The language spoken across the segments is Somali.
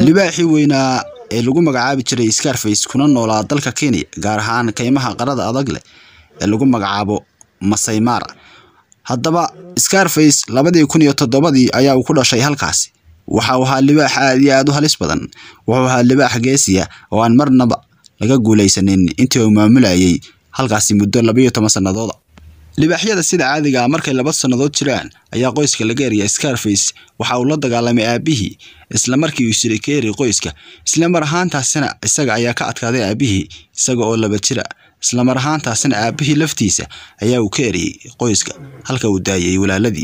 libaaxii weynaa ee lagu magacaabi jiray scarface kuna noolaa dalka kenya gaar ahaan kaymaha qarada adag leh ee lagu magacaabo masai mara haddaba scarface labadii kun iyo toddobadii ayaa uu ku dhashay halkaasi waxa uu ahaa libaax aad iyo aad u halis badan wuxuu ahaa libaax geesiya oo aan marnaba laga guulaysanin intii uu maamulayay halkaasi muddo labaiyo toban sannadooda libaaxyada sida caadiga ah markay laba sannadood jiraan ayaa qoyska laga eriya scarface waxa uu la dagaalamay aabihii isla markii uu siray ka eri qoyska isla mar ahaantaasina isaga ayaa ka adkaaday aabihii isaga oo laba jira isla mar ahaantaasina aabihii laftiisa ayaa uu ka eriyey qoyska halka uu daayay walaaladii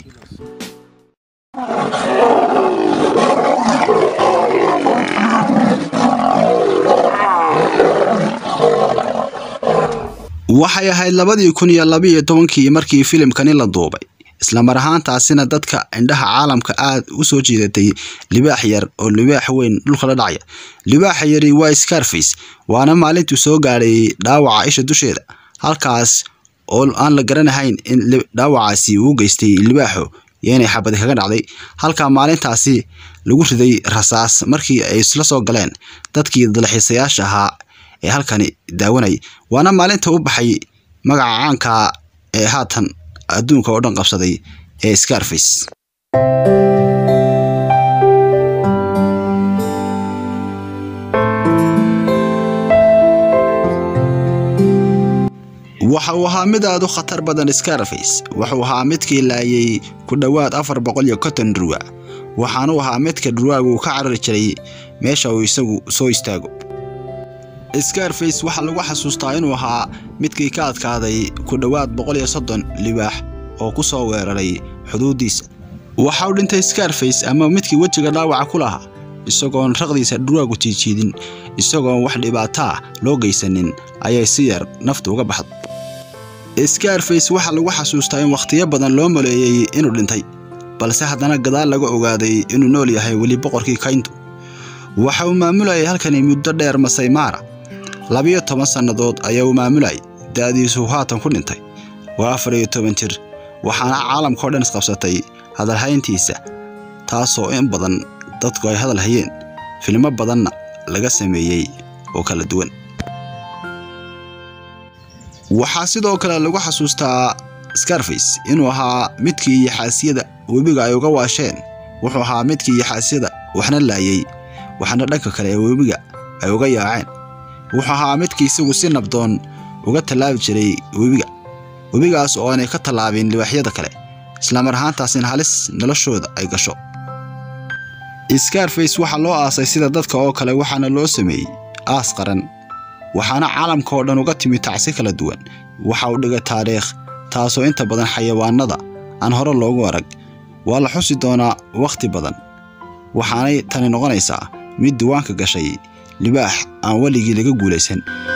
waxay ahayd labadii kun iyo labaiyo tobankii markii filimkani la duubay isla mar ahaantaasina dadka indhaha caalamka aad u soo jiidatay libaax yar oo libaax weyn dhulka la dhacaya libaaxa yari waa scarface waana maalintuu soo gaadhay dhaawaca isha dusheeda halkaas oo aan la garanahayn in dhaawacaasi uu geystay libaaxo iyo inay xabadi kaga dhacday halka maalintaasi lagu riday rasaas markii ay isla soo galeen dadkii dalxiisayaasha ahaa ee halkani daawanay waana maalinta u baxay magaca caanka ee haatan adduunka oo dhan qabsaday ee scarface waxa uu ahaa mid aad u khatar badan scarface wuxuu ahaa midkii laayay ku dhowaad afar boqol iyo konton dhurwa waxaanuu ahaa midka dhurwaagu uu ka carari jiray meesha uu isagu soo istaago scarface waxaa lagu xasuustaa inuu ahaa midkii ka adkaaday ku dhowaad boqol iyo soddon libaax oo ku soo weeraray xuduuddiisa waxa uu dhintay scarface ama midkii wejiga dhaawaca ku lahaa isagoon raqdiisa dhurwaagu jiijiidin isagoon wax dhibaataa loo geysanin ayay si yar nafta uga baxda scarface waxaa lagu xasuustaa in wakhtiyo badan loo maleeyey inuu dhintay balse haddana gadaal laga ogaaday inuu nool yahay weli boqorkii kayntu waxa uu maamulayay halkani muddo dheer masai mara labiyo toban sannadood ayaa uu maamulayay da'diisu haatan ku dhintay waa afar iyo toban jir waxaana caalamkao dhan isqabsatay hadalhayntiisa taasoo in badan dadku ay hadal hayeen filmo badanna laga sameeyey oo kala duwan waxaa sidoo kale lagu xasuustaa scarface inuu ahaa midkii yaxaasyada webiga ay uga waasheen wuxuu ahaa midkii yaxaasyada waxna laayay waxna dhanka kale ee webiga ay uga yaaceen wuxuu ahaa midkii isagu si nabdoon uga tallaabi jiray webiga webigaas oo aanay ka tallaabin libaaxyada kale islamar ahaantaasina halis noloshooda ay gasho scarface waxaa loo aasay sida dadka oo kale waxaana loo sameeyey aas qaran waxaana caalamka oo dhan uga timi tacsi kala duwan waxa uu dhigay taariikh taasoo inta badan xayawaanada aan hore loogu arag waa la xusi doonaa wakhti badan waxaanay tani noqonaysaa mid diiwaanka gashay libaax aan weligii laga guulaysan